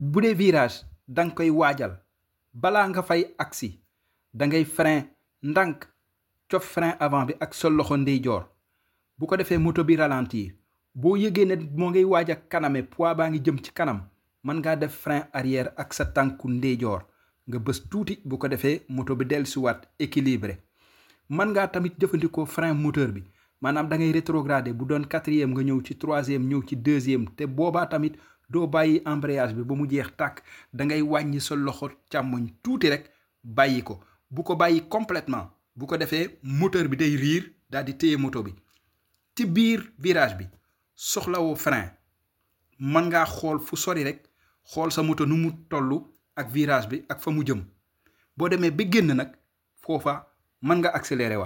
bu dee virage da nga koy waajal balaa nga fay agsi da ngay frein ndànk cof frein avant bi ak sa loxo ndeyjoor bu ko defee moto bi ralentir boo yëgee ne moo ngay waaj a kaname poids baa ngi jëm ci kanam mën ngaa def frein arrière ak sa tànku ndeyjoor nga bës tuuti bu ko defee moto bi dellusiwaat équilibré mën ngaa tamit jëfandikoo frein moteur bi maanaam da ngay rétrogradé bu doon quatrième nga ñëw ci troisième ñëw ci deuxième te boobaa tamit doo bàyyi embrayage bi ba mu jeex tàkk da ngay wàññi sa loxo càmmoñ tuuti rek bàyyi ko bu ko bàyyi complètement bu ko defee moteur bi day riir daal di téye moto bi ci biir virage bi soxlawoo frein mën ngaa xool fu sori rek xool sa moto nu mu toll ak virage bi ak fa mu jëm boo demee ba génn nag foofa mën nga accélérer waat